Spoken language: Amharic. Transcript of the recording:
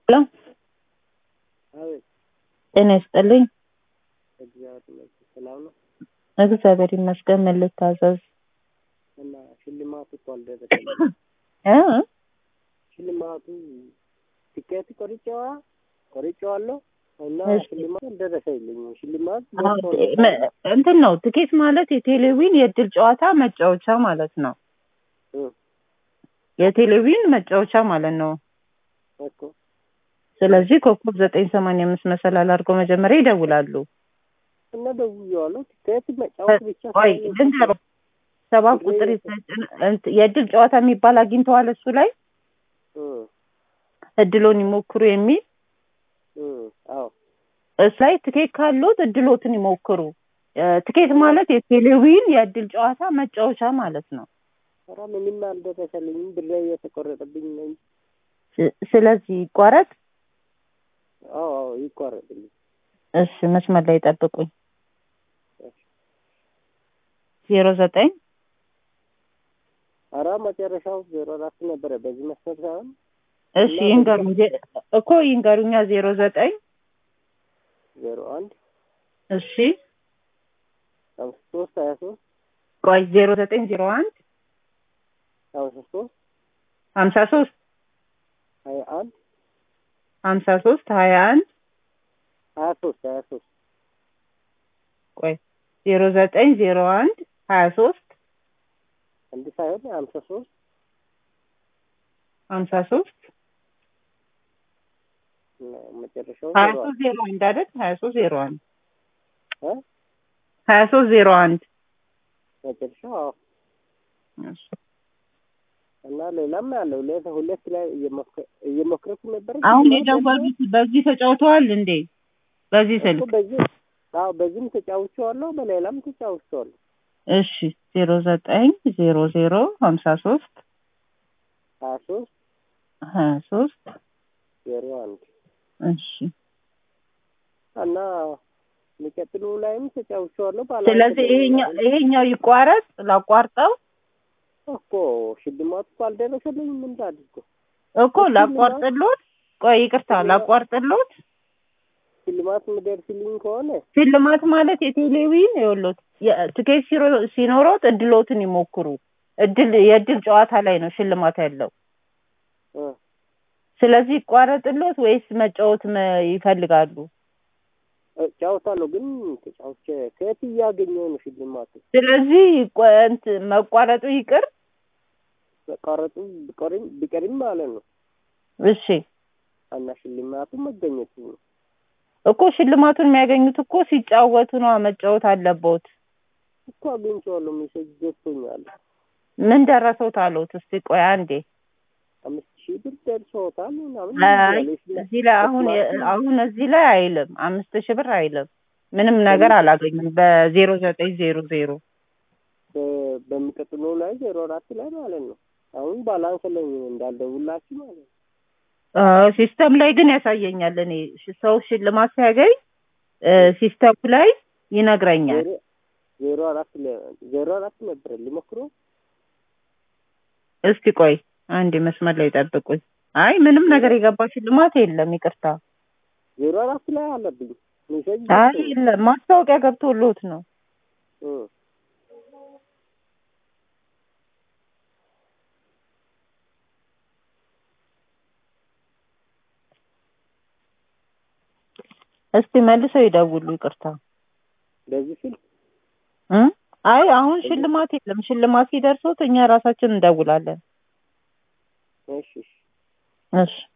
ሄሎ አቤት ጤና ይስጥልኝ። እግዚአብሔር ይመስገን ሰላም ነው። እግዚአብሔር ይመስገን። ምን ልታዘዝ? እና ሽልማቱ እኮ አልደረሰኝም። እ ሽልማቱ ቲኬት ቆርጬዋ ቆርጬዋለሁ እና እሺ። ሽልማቱ አልደረሰኝም። ሽልማት አዎ፣ ደርሶ መ- እንትን ነው ትኬት ማለት የቴሌቪዥን የእድል ጨዋታ መጫወቻ ማለት ነው። እ የቴሌቪዥን መጫወቻ ማለት ነው። እኮ ስለዚህ ኮከብ ዘጠኝ ሰማንያ አምስት መሰላል አድርገው መጀመሪያ ይደውላሉ። እና ደውዬዋለሁ። ቲኬት መጫወት ብቻ ቆይ ሳይሆን ልንገርዎ፣ ሰባት ቁጥር ይሰጭን እንት- የእድል ጨዋታ የሚባል አግኝተዋል። እሱ ላይ እ እድሎን ይሞክሩ የሚል እ አዎ እሱ ላይ ትኬት ካሉት እድሎትን ይሞክሩ። እ፣ ትኬት ማለት የቴሌቪዥን የእድል ጨዋታ መጫወቻ ማለት ነው። ኧረ ምንም አልደረሰልኝም። ብሬ እየተቆረጠብኝ ነው እንጂ። ስ- ስለዚህ ይቋረጥ። አዎ አዎ ይቋረጥልኝ። እሺ መስመር ላይ ጠብቁኝ። ዜሮ ዘጠኝ ኧረ መጨረሻው ዜሮ አራት ነበረ። በዚህ መስመር ሳይሆን እሺ ይንገሩኝ ዜ- እኮ ይንገሩኛ ዜሮ ዘጠኝ ዜሮ አንድ እሺ አምስት ሶስት ሀያ ሶስት ቆይ ዜሮ ዘጠኝ ዜሮ አንድ አምሳ ሶስት ሀምሳ ሶስት ሀያ አንድ ሀምሳ ሶስት ሀያ አንድ ሀያ ሶስት ሀያ ሶስት ቆይ ዜሮ ዘጠኝ ዜሮ አንድ ሀያ ሶስት አንድ ሳይሆን ሀምሳ ሶስት ሀምሳ ሶስት መጨረሻው ሀያ ዜሮ ሶስት ዜሮ አንድ አይደል? ሀያ ሶስት ዜሮ አንድ እ ሀያ ሶስት ዜሮ አንድ መጨረሻው አዎ። እሺ። እና ሌላም አለው ሌላ ሁለት ላይ እየሞከ- እየሞከርኩ ነበር። አሁን የደወሉት በዚህ ተጫውተዋል እንዴ? በዚህ እኮ ስልክ በዚህ አዎ በዚህም ተጫውቼዋለሁ፣ በሌላም ተጫውቼዋለሁ። እሺ ዜሮ ዘጠኝ ዜሮ ዜሮ ሀምሳ ሶስት ሀያ ሶስት ሀያ ሶስት ዜሮ አንድ እሺ እና የሚቀጥሉ ላይም ተጫውቼዋለሁ። ባላ ስለዚህ ይሄኛው ይሄኛው ይቋረጥ ላቋርጠው እኮ ሽልማቱ እኮ አልደረሰልኝም። ምን ላድርግ? እኮ ላቋርጥሎት ቆይ ይቅርታ ላቋርጥሎት ሽልማት የሚደርስልኝ ከሆነ ሽልማት ማለት የቴሌቪዥን ይኸውልዎት የ- ትኬት ሲሮ- ሲኖሮት እድሎትን ይሞክሩ እድል የእድል ጨዋታ ላይ ነው ሽልማት ያለው እ ስለዚህ ይቋረጥሎት ወይስ መጫወት መ- ይፈልጋሉ እጫወታለሁ፣ ግን ተጫውቼ ከየት እያገኘሁ ነው ሽልማቱ? ስለዚህ ይቆ- እንትን መቋረጡ ይቅር መቋረጡ ቢቀርም ቢቀርም ማለት ነው እሺ እና ሽልማቱ መገኘቱ ነው። እኮ ሽልማቱን የሚያገኙት እኮ ሲጫወቱ ነው መጫወት አለቦት እኮ አግኝቼዋለሁ። ሜሴጅ ገብቶኛል። ምን ደረሰው ታሉት እስቲ ቆይ አንዴ አምስት ሺህ ብር ደርሶታል ምናምን አይ ይላል። ሽልማ- እዚህ ላይ አሁን የ- አሁን እዚህ ላይ አይልም አምስት ሺህ ብር አይልም ምንም ነገር አላገኙም በዜሮ ዘጠኝ ዜሮ ዜሮ በ- በሚቀጥለው ላይ ዜሮ አራት ላይ ማለት ነው። አሁን ባላንስ ላይ እንዳልደውላችሁ ማለት ነው። አ፣ ሲስተም ላይ ግን ያሳየኛል እኔ ሽ- ሰው ሽልማት ሲያገኝ እ፣ ሲስተሙ ላይ ይነግረኛል ዜሮ ዜሮ አራት ለ- ዜሮ አራት ነበረ ሊሞክሮ እስቲ ቆይ አንዴ መስመር ላይ ጠብቁኝ አይ ምንም ነገር የገባ ሽልማት የለም ይቅርታ ዜሮ አራት ላይ አለብኝ ሜሴጅ አይ ገብቶኛል። የለም ማስታወቂያ ገብቶልዎት ነው እ እስቲ መልሰው ይደውሉ ይቅርታ በዚህ ስልክ እ? አይ አሁን ሽልማት የለም ሽልማት ሲደርሶት እኛ ራሳችን እንደውላለን እሺ እሺ እሺ